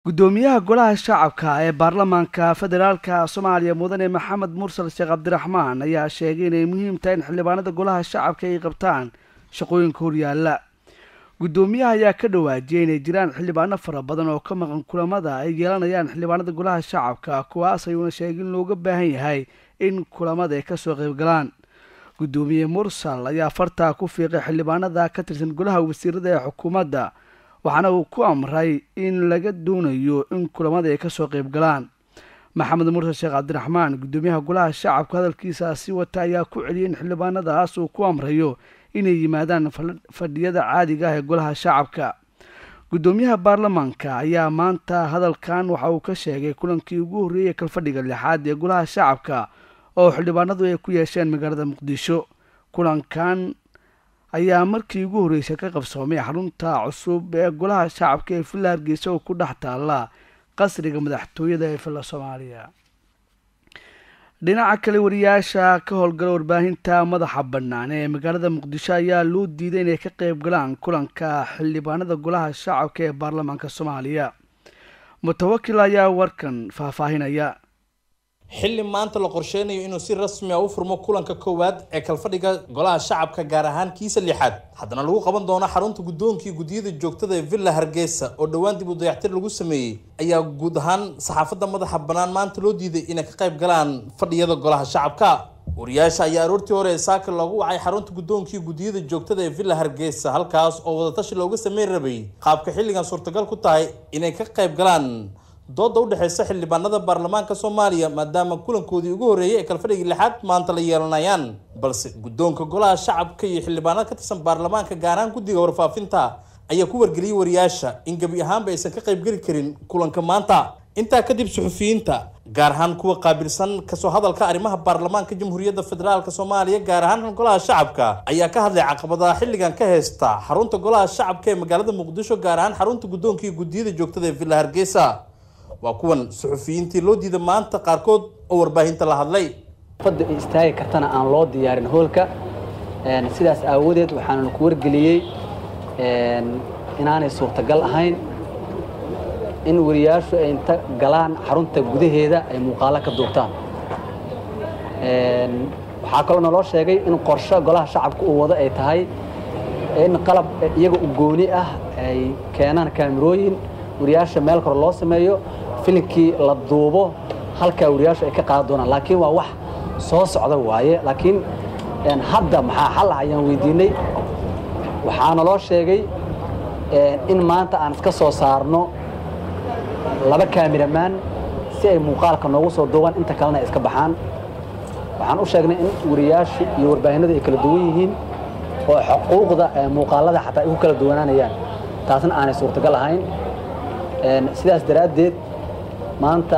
gudoomiyaha golaha shacabka ee baarlamaanka federaalka soomaaliya mudane maxamed mursal sheekh cabdiraxmaan ayaa sheegay inay muhiim tahay in xildhibaanada golaha shacabka ay qabtaan shaqooyinka horyaala gudoomiyaha ayaa ka dhawaajiyay inay jiraan xildhibaano fara badan oo ka maqan kulamada ay yeelanayaan xildhibaanada golaha shacabka kuwaas ayuuna sheegay in looga baahan yahay in kulamada ay kasoo qaybgalaan gudoomiye mursal ayaa fartaa ku fiiqay xildhibaanada ka tirsan golaha wasiirada ee xukuumadda waxaana uu ku amray in laga doonayo in kulamada ay kasoo qayb galaan maxamed mursal sheekh cabdiraxmaan gudoomiyaha golaha shacabka hadalkiisaasi wata ayaa ku celiyay in xildhibaanadaas uu ku amrayo inay yimaadaan fadhiyada caadiga ah ee golaha shacabka gudoomiyaha baarlamaanka ayaa maanta hadalkan waxa uu ka sheegay kulankii ugu horreeyay kalfadhiga lixaad ee golaha shacabka oo xildhibaanadu ay ku yeesheen magaalada muqdisho kulankan ayaa markii ugu horreysay ka qabsoomay xarunta cusub ee golaha shacabka ee villa hargeysa oo ku dhex taalla qasriga madaxtooyada ee villa soomaaliya dhinaca kale wariyaasha ka howlgala warbaahinta madaxa bannaan ee magaalada muqdisho ayaa loo diiday inay ka qayb galaan kulanka xildhibaanada golaha shacabka ee baarlamaanka soomaaliya mutawakil ayaa warkan faahfaahinaya xilli maanta la qorsheynayo inuu si rasmi a u furmo kulanka koowaad ee kalfadhiga golaha shacabka gaar ahaan kiisa lixaad haddana lagu qaban doono xarunta guddoonkii guddiyada joogtada ee villa hargeysa oo dhowaan dib u dayactir lagu sameeyey ayaa guud ahaan saxaafadda madaxa bannaan maanta loo diiday inay ka qayb galaan fadhiyada golaha shacabka wariyaasha ayaa aroortii hore ee saaka loogu wacay xarunta guddoonkii guddiyada joogtada ee villa hargeysa halkaas oo wadatashi looga sameyn rabay qaabka xilligan suurtagal ku tahay inay ka qayb galaan dooda udhexeysa xildhibaanada baarlamaanka soomaaliya maadaama kulankoodii ugu horreeyay ee kalfadhigii lixaad maanta la yeelanayaan balse guddoonka golaha shacabka iyo xildhibaanada ka tirsan baarlamaanka gaar ahaan guddiga warfaafinta ayaa ku wargeliyey wariyaasha in gebi ahaanba aysan ka qaybgeli karin kulanka maanta intaa kadib suxufiyiinta gaar ahaan kuwa qaabilsan kasoo hadalka arrimaha baarlamaanka jamhuuriyadda federaalk soomaaliya gaar ahaan golaha shacabka ayaa ka hadlay caqabadaha xilligan ka heysta xarunta golaha shacabka ee magaalada muqdisho gaar ahaan xarunta guddoonka iyo guddiyada joogtada ee villa hargeysa waa kuwan suxufiyiintii loo diida maanta qaarkood oo warbaahinta la hadlay fadda istaagi kartana aan loo diyaarin hoolka sidaas aawadeed waxaana ku wargeliyey inaanay suurtagal ahayn in wariyaashu ay inta galaan xarunta gudaheeda ay muuqaalo ka duubtaan waxaa kaloo naloo sheegay in qorsho golaha shacabka uu wado ay tahay in qalab iyaga u gooni ah ay keenaan kaamirooyin wariyaasha meel kore loo sameeyo filinkii la duubo halkaa wariyaashu ay ka qaadan doonaan laakiin waa wax soo socda waaye laakiin hadda maxaa xal ah ayaan weydiinay waxaa naloo sheegay in maanta aan iska soo saarno laba kaamiramaan si ay muuqaalka noogu soo duubaan inta kalena ay iska baxaan waxaan u sheegnay in wariyaashu iyo warbaahinadu ay kala duwan yihiin oo xuquuqda muuqaalada xataa ay ku kala duwanaanayaan taasna aanay suurtagal ahayn sidaas daraaddeed maanta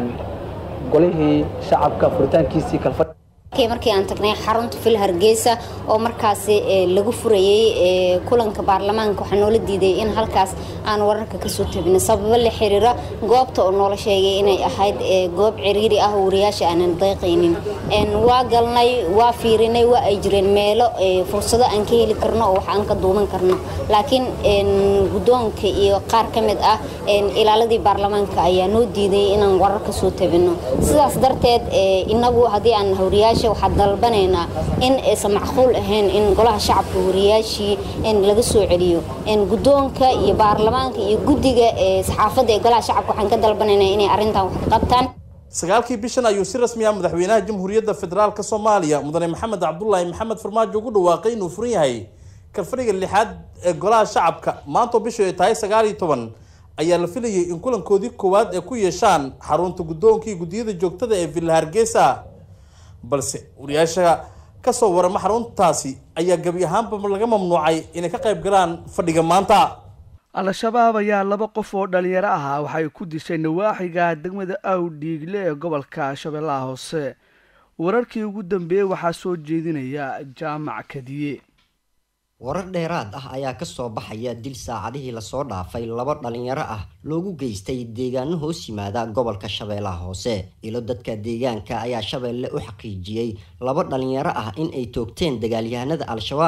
golihii shacabka furitaankiisii kalfadh markii aan tagnay xarunta fil hargeysa oo markaasi lagu furayey kulanka baarlamaanka waxaa noola diiday in halkaas aan wararka kasoo tabino sababo la xiriira goobta oo noola sheegay inay ahayd goob ciriiri ah oo wariyaasha aanan dayqaynin waa galnay waa fiirinay waa ay jireen meelo fursado aan ka heli karno oo wax aan ka duuban karno laakiin guddoonka iyo qaar ka mid ah ilaaladii baarlamaanka ayaa noo diiday inaan warar kasoo tabino sidaas darteed inagu haddii aan wariyaasha waxaa dalbanaynaa in aysan macquul ahayn in golaha shacabka wariyaashii laga soo celiyo guddoonka iyo baarlamaanka iyo guddiga saxaafadda ee golaha shacabka waxaan ka dalbanaynaa inay arrintan wax ka qabtaan sagaalkii bishan ayuu si rasmi ah madaxweynaha jamhuuriyadda federaalk soomaaliya mudane maxamed cabdulaahi maxamed farmaajo ugu dhawaaqay inuu furan yahay kalfadhiga lixaad ee golaha shacabka maantoo bishu ay tahay sagaal iyo toban ayaa la filayay in kulankoodii koowaad ay ku yeeshaan xarunta guddoonkii guddiyada joogtada ee villa hargeysa balse wariyaasha kasoo warama xaruntaasi ayaa gebi ahaanba laga mamnuucay inay ka qayb galaan fadhiga maanta al-shabaab ayaa laba qof oo dhalinyaro ahaa waxay ku dishay nawaaxiga degmada awdhiigle ee gobolka shabeellaha hoose wararkii ugu dambeeyey waxaa soo jeedinaya jaamac kadiye warar dheeraad ah ayaa kasoo baxaya dil saacadihii lasoo dhaafay laba dhalinyaro ah loogu geystay deegaano hoos yimaada gobolka shabeellaha hoose ilo dadka deegaanka ayaa shabeelle u xaqiijiyey laba dhalinyaro ah in ay toogteen dagaalyahanada al-shabaab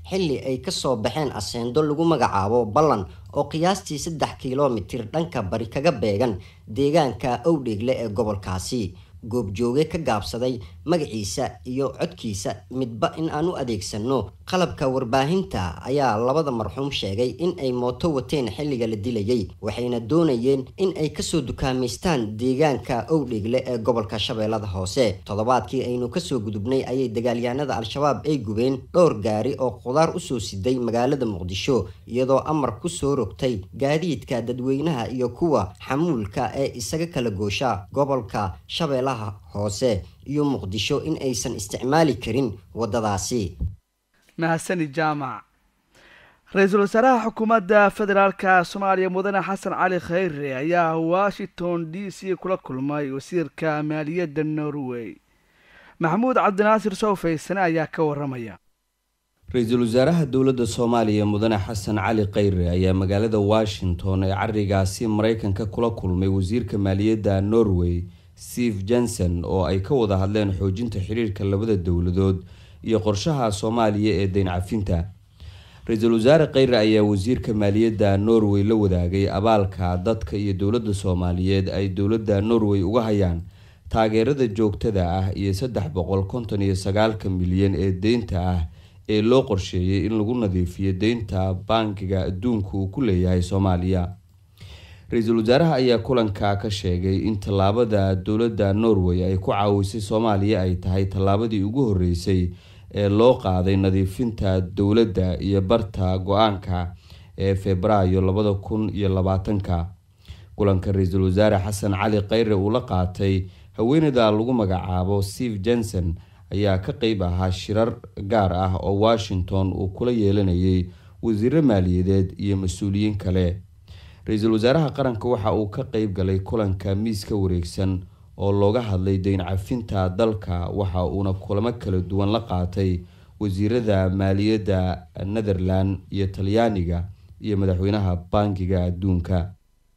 xilli ay kasoo baxeen aseendo lagu magacaabo ballan oo qiyaastii saddex kilomitir dhanka bari kaga beegan deegaanka owdheegle ee gobolkaasi goobjooge ka gaabsaday magaciisa iyo codkiisa midba in aan u adeegsano qalabka warbaahinta ayaa labada marxuum sheegay in ay mooto wateen xilliga la dilayay waxayna doonayeen in ay kasoo dukaamaystaan deegaanka owdheegle ee gobolka shabeellada hoose toddobaadkii aynu kasoo gudubnay ayay dagaalyahanada al-shabaab ay gubeen dhowr gaari oo khudaar usoo siday magaalada muqdisho iyadoo amar kusoo rogtay gaadiidka dadweynaha iyo kuwa xamuulka ee isaga kala goosha gobolka shabeellaha hoose iyo muqdisho in aysan isticmaali karin waddadaasi mahadsani jaamac ra-iisul wasaaraha xukuumadda federaalka soomaaliya mudane xasan cali khayre ayaa washington d c kula kulmay wasiirka maaliyadda norway maxamuud cabdinaasir sowfaysane ayaa ka waramaya ra-iisul wasaaraha dowladda soomaaliya mudane xasan cali khayre ayaa magaalada washington ee carigaasi mareykanka kula kulmay wasiirka maaliyadda norway steve jenson oo ay ka wada hadleen xoojinta xiriirka labada dowladood iyo qorshaha soomaaliya ee deyn cafinta ra-iisul wasaare kheyre ayaa wasiirka maaliyadda norway la wadaagay abaalka dadka iyo dowladda soomaaliyeed ay dowladda norway uga hayaan taageerada joogtada ah iyo saddex boqol konton iyo sagaalka milyan ee deynta ah ee loo qorsheeyay in lagu nadiifiyo deynta bankiga adduunka uu ku leeyahay soomaaliya ra-iisul wasaaraha ayaa kulanka ka sheegay in tallaabada dowladda norway ay ku caawisay soomaaliya ay tahay tallaabadii ugu horeysay ee loo qaaday nadiifinta dowladda iyo barta go-aanka ee febraayo labada kun iyo labaatanka kulanka ra-iisul wasaare xasan cali kheyre uu la qaatay haweeneyda lagu magacaabo steve jenson ayaa ka qeyb ahaa shirar gaar ah oo washington uu kula yeelanayay wasiiro maaliyadeed iyo mas-uuliyiin kale ra-iisul wasaaraha qaranka waxa uu ka qeyb galay kulanka miiska wareegsan oo looga hadlay deyn cafinta dalka waxa uuna kulamo kala duwan la qaatay wasiirada maaliyadda netherland iyo talyaaniga iyo madaxweynaha bankiga adduunka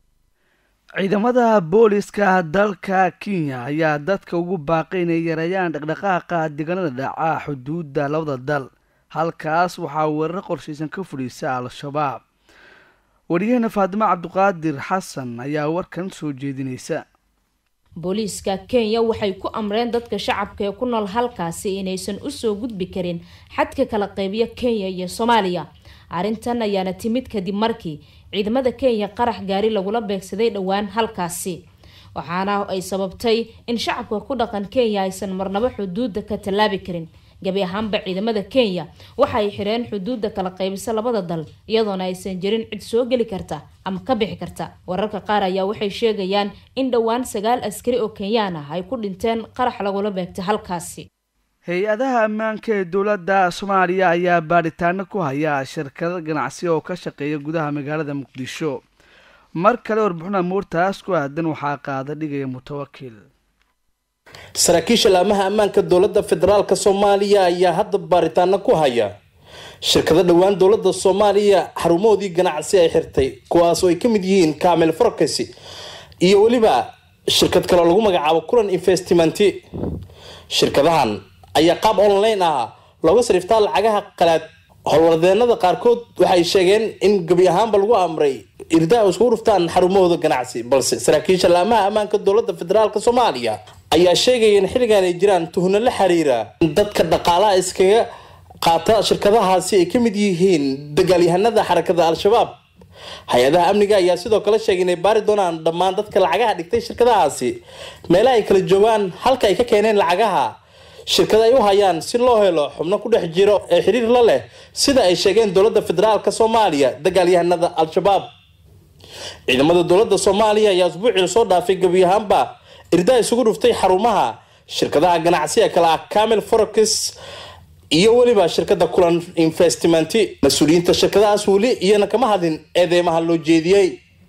ciidamada booliska dalka kenya ayaa dadka ugu baaqay inay yareeyaan dhaqdhaqaaqa deegaanada dhaca xuduudda labada dal halkaas waxaa weerar qorshaysan ka fudhiisa al-shabaab wariyahena faadimo cabdiqaadir xasan ayaa warkan soo jeedinaysa booliiska kenya waxay ku amreen dadka shacabka ee ku nool halkaasi inaysan usoo gudbi karin xadka kala qeybiya kenya iyo soomaaliya arrintan ayaana timid kadib markii ciidamada kenya qarax gaari lagula beegsaday dhowaan halkaasi waxaana ay sababtay in shacabka ku dhaqan kenya aysan marnabo xuduudda ka tallaabi karin gabi ahaanba ciidamada kenya waxa ay xireen xuduudda kala qaybisa labada dal iyadoona aysan jirin cid soo geli karta ama ka bixi karta wararka qaar ayaa waxay sheegayaan in dhowaan sagaal askari oo kenyaan ah ay ku dhinteen qarax lagula beegtay halkaasi hay-adaha ammaanka ee dowladda soomaaliya ayaa baadhitaano ku haya shirkado ganacsi oo ka shaqeeya gudaha magaalada muqdisho mar kale warbixina muurtaas ku aadan waxaa qaada dhigaya mutawakil saraakiisha laamaha ammaanka dowladda federaalk soomaaliya ayaa hadda baaritaano ku haya shirkado dhowaan dowladda soomaaliya xarumahoodii ganacsi ay xirtay kuwaas oo ay ka mid yihiin kamil forkes iyo weliba shirkad kale oo lagu magacaabo kulan investmenti shirkadahan ayaa qaab online ah looga sariftaa lacagaha qalaad howlwadeenada qaarkood waxay sheegeen in gebi ahaanba lagu amray irdaa iskugu dhuftaan xarumahooda ganacsi balse saraakiisha laamaha ammaanka dowladda federaalk soomaaliya ayaa sheegaya in xilligan ay jiraan tuhno la xiriira in dadka dhaqaalaha iskaga qaata shirkadahaasi ay ka mid yihiin dagaalyahanada xarakada al-shabaab hay-adaha amniga ayaa sidoo kale sheegay inay baari doonaan dhammaan dadka lacagaha dhigtay shirkadahaasi meelaha ay kala joogaan halka ay ka keeneen lacagaha shirkada ay u hayaan si loo helo xubno ku dhex jiro ee xiriir la leh sida ay sheegeen dowladda federaalk soomaaliya dagaalyahanada al-shabaab ciidamada dowladda soomaaliya ayaa usbuucii lasoo dhaafay gebi ahaanba irdaa isugu dhuftay xarumaha shirkadaha ganacsiga kale ah camil forex iyo weliba shirkada kulan investmenti mas-uuliyiinta shirkadahaas weli iyana kama hadlin eedeymaha loo jeediyey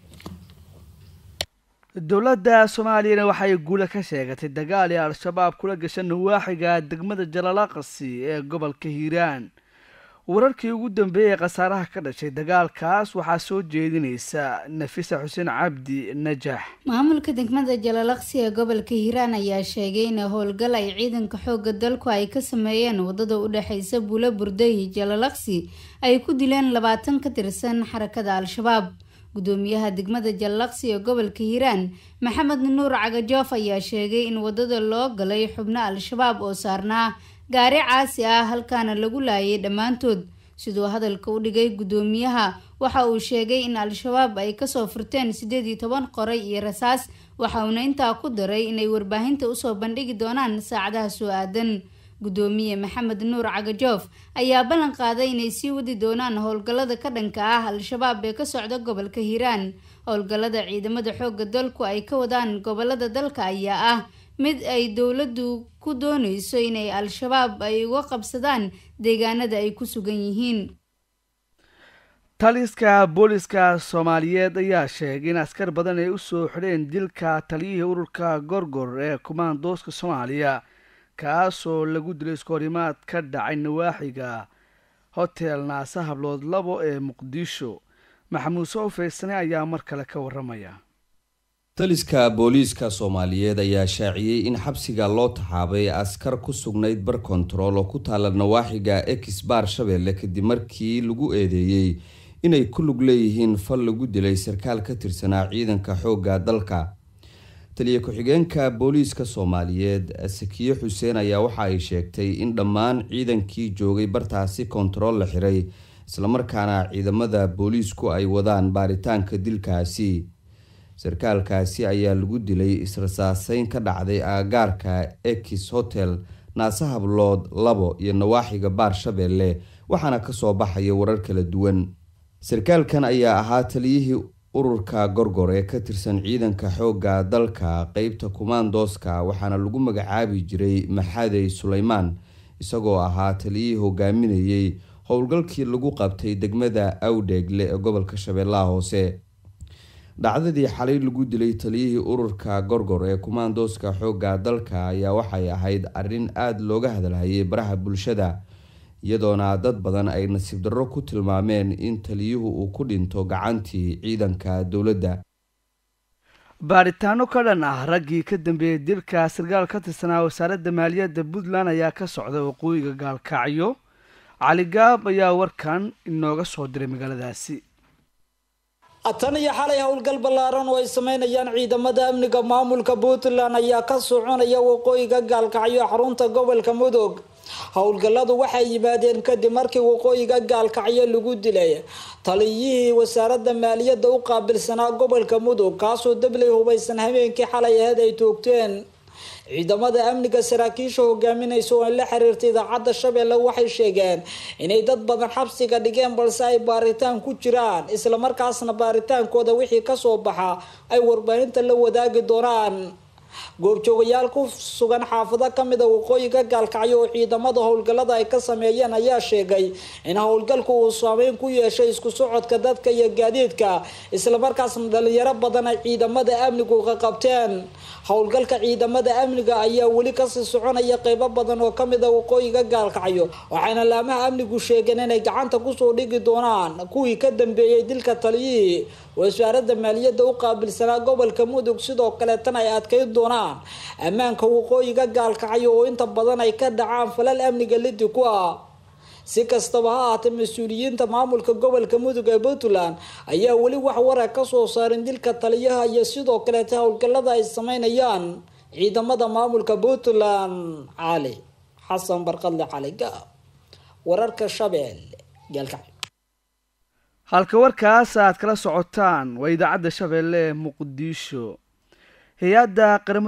dowladda soomaaliyana waxay guula ka sheegatay dagaal ee al-shabaab kula gasha nawaaxiga degmada jalaalaqasi ee gobolka hiiraan wararkii ugu dambeeyay khasaaraha ka dhashay dagaalkaas waxaa soo jeedinaysa nafisa xuseen cabdi najax maamulka degmada jalalaqsi ee gobolka hiiraan ayaa sheegay in howlgal ay ciidanka xooga dalku ay ka sameeyeen wadada u dhexeysa buulo burday jalalaqsi ay ku dileen labaatan ka tirsan xarakada al-shabaab gudoomiyaha degmada jalalaqsi ee gobolka hiiraan maxamed nuur cagajoof ayaa sheegay in wadada loo galay xubno al-shabaab oo saarnaa gaari caasi ah halkaana lagu laayay dhammaantood siduu hadalka u dhigay gudoomiyaha waxa uu sheegay in al-shabaab ay kasoo furteen siddeed iyo toban qoray iyo rasaas waxa uuna intaa ku daray inay warbaahinta usoo bandhigi doonaan saacadaha soo aadan gudoomiye maxamed nuur cagajoof ayaa ballan qaaday inay sii wadi doonaan howlgallada ka dhanka ah al-shabaab ee ka socda gobolka hiiraan howlgallada ciidamada xooga dalku ay ka wadaan gobolada dalka ayaa ah mid ay dowladdu ku dooneyso inay al-shabaab ay uga qabsadaan deegaanada ay ku sugan yihiin taliska booliska soomaaliyeed ayaa sheegay in askar badan ay usoo xidheen dilka taliyihii ururka gorgor ee kumaandooska soomaaliya kaasoo lagu dilay iskoorimaad ka dhacay nawaaxiga hotel naasa hablood labo ee muqdisho maxamuud soo faysane ayaa mar kale ka waramaya taliska booliiska soomaaliyeed ayaa shaaciyey in xabsiga loo taxaabay askar ku sugnayd bar kontarool oo ku taala nawaaxiga ex baar shabeelle kadib markii lagu eedeeyey inay ku lug leeyihiin fal lagu dilay sarkaal ka tirsanaa ciidanka xoogga dalka taliya ku-xigeenka booliiska soomaaliyeed sakiye xuseen ayaa waxa ay sheegtay in dhammaan ciidankii joogay bartaasi kontarool la xiray islamarkaana ciidamada booliisku ay wadaan baaritaanka dilkaasi sarkaalkaasi ayaa lagu dilay israsaaseyn ka dhacday aagaarka ex hotel naase hablood labo iyo nawaaxiga baar shabeelle waxaana kasoo baxaya warar kala duwan sarkaalkan ayaa ahaa taliyihii ururka gorgor ee ka tirsan ciidanka xoogga dalka qeybta kumaandooska waxaana lagu magacaabi jiray maxadey suleymaan isagoo ahaa taliyihii hogaaminayey howlgalkii lagu qabtay degmada awdheegle ee gobolka shabeellaha hoose dhacdadii xalay lagu dilay taliyihii ururka gorgor ee kumaandooska xoogga dalka ayaa waxay ahayd arrin aada looga hadalhayay baraha bulshada iyadoona dad badan ay nasiib darro ku tilmaameen in taliyuhu uu ku dhinto gacantii ciidanka dowladda baaritaano ka dhan ah raggii ka dambeeyey dilka sarkaal ka tirsanaa wasaaradda maaliyadda puntland ayaa ka socda waqooyiga gaalkacyo cali gaab ayaa warkan inooga soo diray magaaladaasi tan iyo xalay howlgal ballaaran oo ay sameynayaan ciidamada amniga maamulka puntland ayaa ka soconaya waqooyiga gaalkacyo xarunta gobolka mudug howlgalladu waxay yimaadeen kadib markii waqooyiga gaalkacyo lagu dilay taliyihii wasaaradda maaliyadda u qaabilsanaa gobolka mudug kaasoo dabley hubaysan habeenkii xalay aheyd ay toogteen ciidamada amniga saraakiisha hogaaminaysa oo la xiriirta idaacadda shabeelle waxay sheegeen inay dad badan xabsiga dhigeen balse ay baaritaan ku jiraan islamarkaasna baaritaankooda wixii kasoo baxa ay warbaahinta la wadaagi doonaan goobjoogayaal ku sugan xaafado kamida waqooyiga gaalkacyo oo ciidamada howlgallada ay ka sameeyeen ayaa sheegay in howlgalku uu saameyn ku yeeshay isku socodka dadka iyo gaadiidka islamarkaasna dhalinyaro badan ay ciidamada amnigu ka qabteen howlgalka ciidamada amniga ayaa weli kasii soconaya qeybo badan oo kamida waqooyiga gaalkacyo waxayna laamaha amnigu sheegeen inay gacanta kusoo dhigi doonaan kuwii ka dambeeyey dilka taliyihii wasaaradda maaliyadda u qaabilsanaa gobolka mudug sidoo kaleetana ay adkeyn doonaan ammaanka waqooyiga gaalkacyo oo inta badan ay ka dhacaan falal amniga lidi ku ah si kastaba ha ahaatee mas-uuliyiinta maamulka gobolka mudug ee puntland ayaa weli wax warar kasoo saarin dilka taliyaha iyo sidoo kaleeta howlgallada ay sameynayaan ciidamada maamulka puntland cali xasan barqadle cali gaab wararka shabeelle gaalkacyo halka warkaas aad kala socotaan waa idaacadda shabeelle ee muqdisho hay-adda